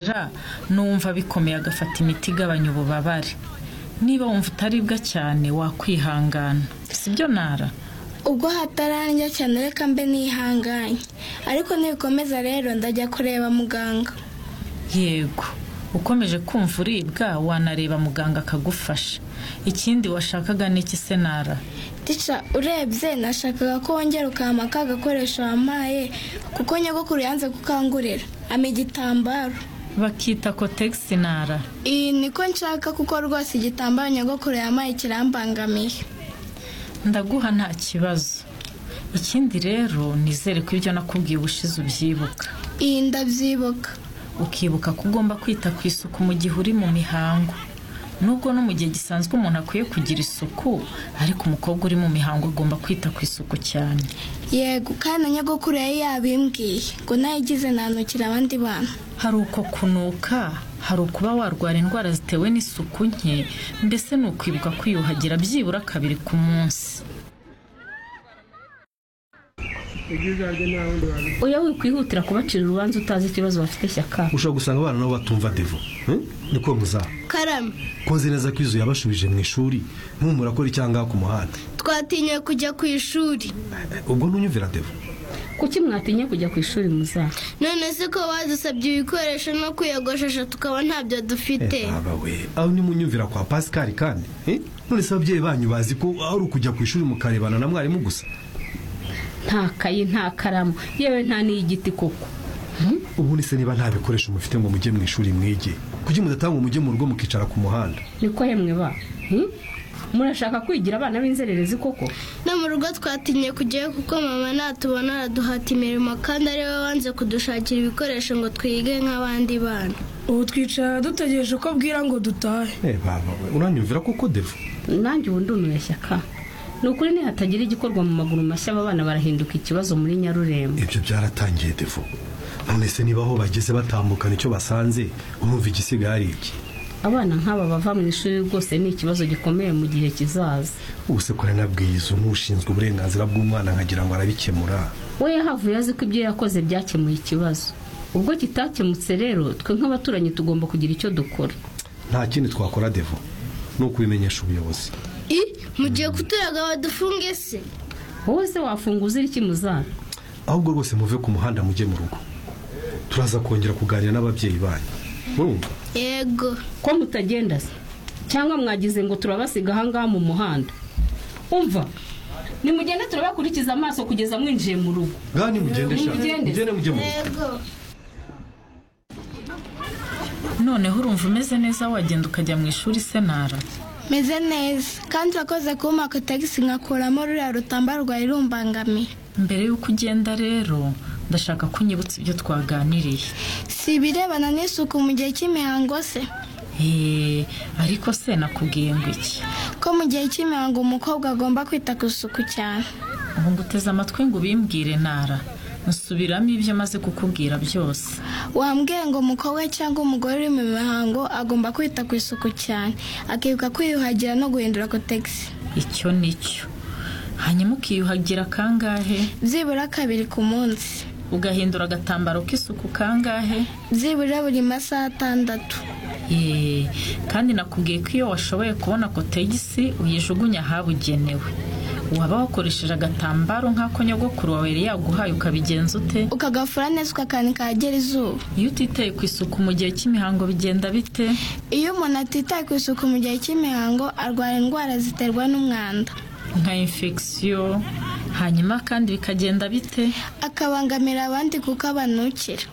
bimufasha n'uwumva bikomeye agafata imiti igabanya ububabare niba wumva utaribwa cyane wakwihangana sibyo ntara ubwo hatarandya cyane reka mbe nihanganye ariko nibikomeza rero ndajya kureba muganga yego ukomeje kumva uribwa wanareba muganga akagufasha ikindi washakaga ni iki se ntara tica urebye nashakaga ko wongera ukampa ka gakoresho wampaye kuko nyogokuru yanze gukangurira ama igitambaro bakita kotegisi ntara iyi niko nshaka kuko rwose igitambaro nyogokuru yampaye kirambangamiye ndaguha nta kibazo ikindi rero nizere ko ibyo nakubwiye ubushize ubyibuka iyi ndabyibuka ukibuka ko ugomba kwita ku isuku mu gihe uri mu mihango nubwo no mu gihe gisanzwe umuntu akwiye kugira isuku ariko umukobwa uri mu mihango agomba kwita ku isuku cyane yego kandi na nyogokuru yari yabimbwiye ngo nayigize nanukira abandi bantu hari uko kunuka hari ukuba warwara indwara zitewe n'isuku nke mbese ni ukwibuka kwiyuhagira byibura kabiri ku munsi oya wikwihutira kubacira urubanza utazi ikibazo bafite shyaka ushobora gusanga abana nabo batumva devo hmm? niko muzaba karame koze neza ko izu yabashubije mu ishuri ntumura ko ari cyangwa ku muhanda twatinye kujya ku ishuri ubwo ntunyumvira devo kuki mwatinye kujya ku ishuri muzaba none se ko badusabye ibikoresho no kwiyogoshesha tukaba ntabyo dufite aba we aho nimunyumvira kwa pasikari kandi hmm? none se ababyeyi banyu bazi ko ari ukujya ku ishuri mukarebana na mwarimu gusa nta kayi nta karamu yewe nta n'iy'igiti koko ubundi se niba nta bikoresho mufite ngo mujye mu ishuri mwige kuki mudatanga umujye mu rugo mukicara ku muhanda niko hemwe ba hmm? murashaka kwigira abana b'inzererezi koko no mu rugo twatinye kujyayo kuko mama natubona araduhata imirimo kandi ari we wanze kudushakira ibikoresho ngo twige nk'abandi bana ubu twicara dutegereje ko bwira ngo dutahe eh baba we uranyumvira koko devo nanjye ubu ndumiwe shyaka ni ukuri nihatagira igikorwa mu maguru mashya aba bana barahinduka ikibazo muri nyarurembo ibyo byaratangiye devo none se niba aho bageze batambukana icyo basanze urumva igisigaye ari iki abana nk'aba bava mu ishuri rwose ni ikibazo gikomeye mu gihe kizaza ubuse ko nanabwiye izo n'ushinzwe uburenganzira bw'umwana nkagira ngo arabikemura we yahavuye azi ko ibyo yakoze byakemuye ikibazo ubwo kitakemutse rero twe nk'abaturanyi tugomba kugira icyo dukora nta kindi twakora devo ni ukubimenyesha ubuyobozi i mugiye kuturaga badufunge se wowe se wafunguza iri kimuzana ahubwo rwose muve ku muhanda mujye mu rugo turaza kongera kuganira n'ababyeyi banyu urumva yego ko mutagenda se cyangwa mwagize ngo turabasiga ahangaha mu muhanda umva nimugende turabakurikiza amaso kugeza mwinjiye mu rugo ngani mugende sha Nimugende. mugende mujye mu rugo yego noneho urumva umeze neza wagenda ukajya mu ishuri se ntara meze neza kandi wakoze kumpa tagisi nkakuramo ruriya rutamba rwawe rumbangamiye mbere y'uko ugenda rero ndashaka ko unyibutsa ibyo twaganiriye si ibirebana n'isuku mu gihe cy'imihango se eee ariko se nakubwiye ngo iki ko mu gihe cy'imihango umukobwa agomba kwita ku isuku cyane ubu ngo uteze amatwi ngo ubimbwire ntara nsubiramo ibyo maze kukubwira byose wambwiye ngo umukobwa cyangwa umugore uri mu mihango agomba kwita ku isuku cyane akibuka kwiyuhagira no guhindura kotegisi icyo ni cyo hanyuma ukiyuhagira kangahe byibura kabiri ku munsi ugahindura agatambaro k'isuku kangahe byibura buri masaha atandatu Yee, kandi nakubwiye ko iyo washoboye kubona kotegisi uyijugunya ahabugenewe waba wakoresheje agatambaro nk'ako nyogokuru wawe yari yaguhaye ukabigenza ute ukagafura neza ukakanika ahagera izuba iyo utitaye ku isuku mu gihe cy'imihango bigenda bite iyo umuntu atitaye ku isuku mu gihe cy'imihango arwara indwara ziterwa n'umwanda nka infection hanyuma kandi bikagenda bite akabangamira abandi kuko abanukira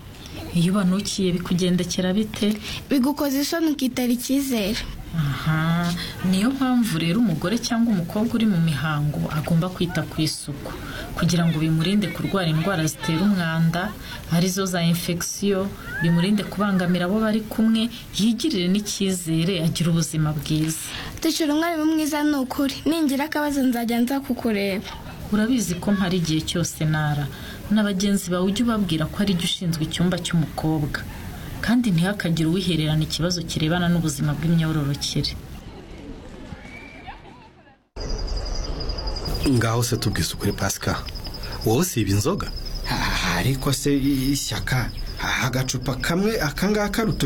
iyo ubanukiye bikugendekera bite bigukoza isoni ukitera icyizere aha niyo mpamvu rero umugore cyangwa umukobwa uri mu mihango agomba kwita ku isuku kugira ngo bimurinde kurwara indwara zitera umwanda arizo za infection bimurinde kubangamira abo bari kumwe yigirire n'icyizere agira ubuzima bwiza ducira umwarimu mwiza ni ukuri ningira akabazo nzajya nza kukureba urabizi ko mpara igihe cyose ntara na bagenzi bawe ujye ubabwira ko ari jye ushinzwe icyumba cy'umukobwa kandi ntihakagire uwihererana ikibazo kirebana n'ubuzima bw'imyororokere ngaho se tubwise ukuri pasika wowe siba inzoga ariko se ishyaka aha agacupa kamwe akangaka ruto